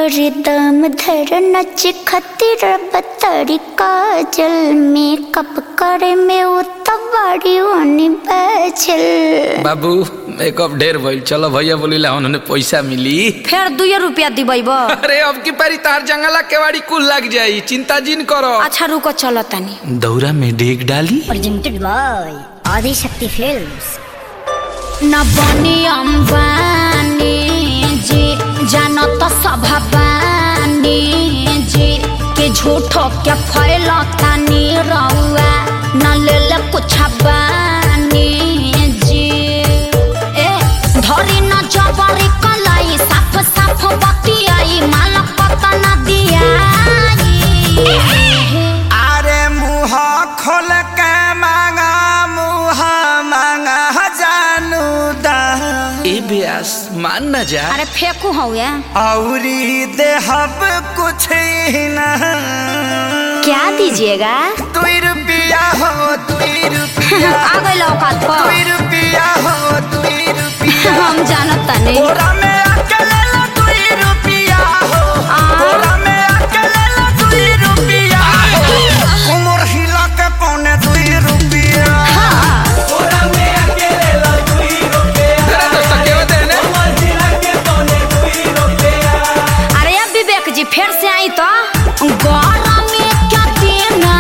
करे दम धर नच खतिर बतरी काजल मेकअप करे में उतबाड़ी ओनी बैचल बाबू मेकअप ढेर भइल चलो भैया बोलीला उन्होंने पैसा मिली फेर दुए रुपया दिबैब अरे अब की पारी तार जंगला केवाड़ी कुल लग जाई चिंता जिन करो अच्छा रुको चलो तनी दौरा में डेग डाली presented by Adi Shakti Films. न बनी अम्बानी जी जान त सभाबानी जी के झूठो के फैलतानी रउआ न लेल कुछ बानी जी ए धरी न जबरी कलाई साफ साफ बतियाई माल पता न दियाई अरे मुँह खोल के मांगा मुँह मांगा जानू दा ए ब्यास मान न जा अरे फेंकू हौया औरी देहब कुछ ही न क्या दीजिएगा दुई रुपया हो दुई रुपया आ गई औकात पर दुई रुपया हो दुई रुपया हम जानत तनी बोरा में अकेले ला दुई रुपया हो आ। बोरा में अकेले ला दुई रुपया हो उमर हिला के पौने दुई रुपया बोरा में अकेले ला दुई रुपया अरे दोस्त केवा देने अरे अब विवेक जी फिर से आई तो गौरव में क्या देना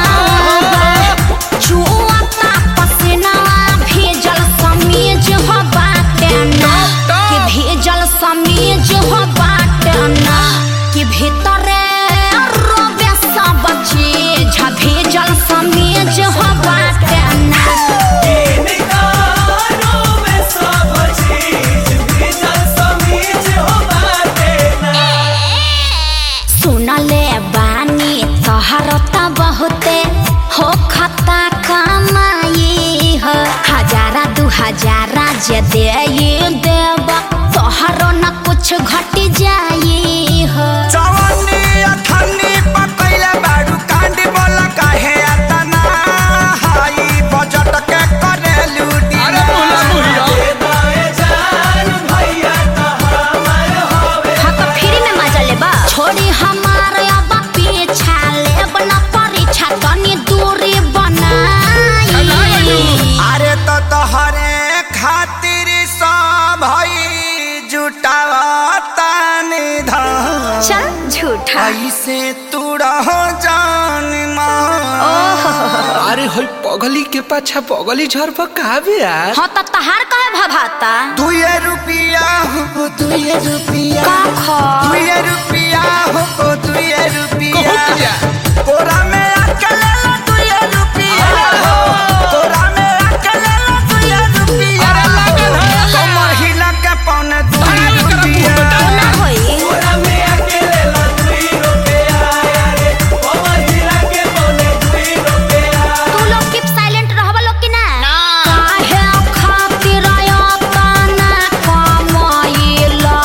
चुआता पसीना भेजल समीज हो बाटे ना कि भेजल समीज हो बाटे ना कि भीतरे रोबे सब चीज भेजल समीज हो बाटे ना सुनले बानी तोहर त बहुते हो खता कमाई हो हजारा दू हजारा जे दे देब तोहरो न कुछ घट जाई हो जवानी अठन्नी पकैले बाडू कांडी बोला काहे अतना हाई बजट के करे लूटी अरे बोला बुढ़िया हाँ तो फ्री में मजा लेबा छोड़ी हमार अब पीछा लेब न परीक्षा तनी दूरी बनाई अरे तो तोहरे खातिर सब भई जुटावता निधन चल झूठा ऐसे तू रहो जान मां अरे होई पगली के पाछा पगली झर पर का ब्यास हाँ तो तहार कहे भभाता दुए रुपया हो दुए रुपया का खा दुए रुपया हो दुए रुपया कहत जा तोरा में अकेले ला दुए रुपया हो तोरा में अकेले ला दुए रुपया अरे लागल है। कमर हिला के पौने दुए अरे ओकरा मुंह में रुपया डाल। ना होई तू लोग कीप साइलेंट रहबा लोग कि ना काहे खातिर आयतना कमाइला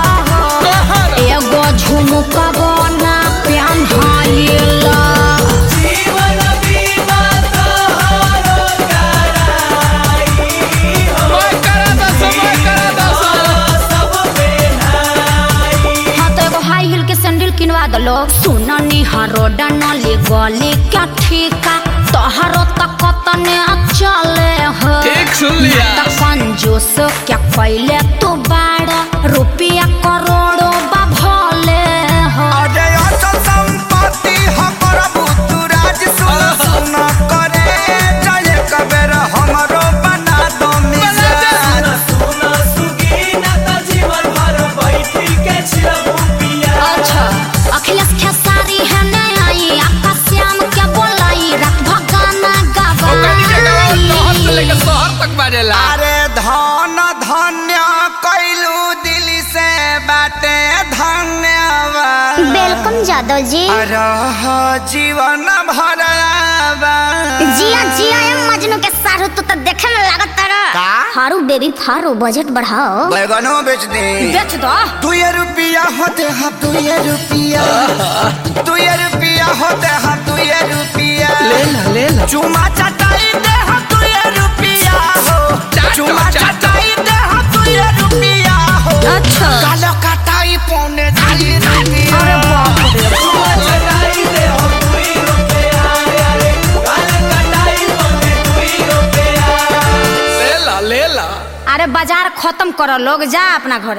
एगो झुमका बना पेन्हाइला मैं करा दस मैं करा दस हाँ तो एगो हाई हिल के सैंडल किनवा दलो सुननी हरो डनली गली क्या ठीका तोहरो तक तने चले हो ठीक सुन लिया त कंजूस क्या पहले तू बाड़ा रुपया करोड़ों बा भले हो अरे अचल संपत्ति हमर बुतुराज सुन सुन करे जय कबेर हमरो बना दो मिजाज अच्छा अखिलेश खेसारी है नहीं आई आपका श्याम क्या बोलाई रात भगाना ओकनी के गवाओ शहर से लेकर गवाई शहर तक बाजेला अरे धन धन्य कैलू दिल से बाटे धन्यवाद वेलकम जादव जी रह जीवन भर जिया जिया ए मजनू के सारू तू तो देखे में लागत तारा का? हारू बेबी फारू बजट बढ़ाओ बैगनो बेच दे बेच दो दुए रुपया होते हम दुए रुपया दुए रुपया होते हम दुए रुपया ले ला ले ला चुमा चटाई दे हम दुए रुपया हो चाटो, चुमा चाटो। चटाई दे हम दुए रुपया हो अच्छा कालो कटाई पौने दुए रुपया ला ले ला अरे बाजार खत्म करो लोग जा अपना घर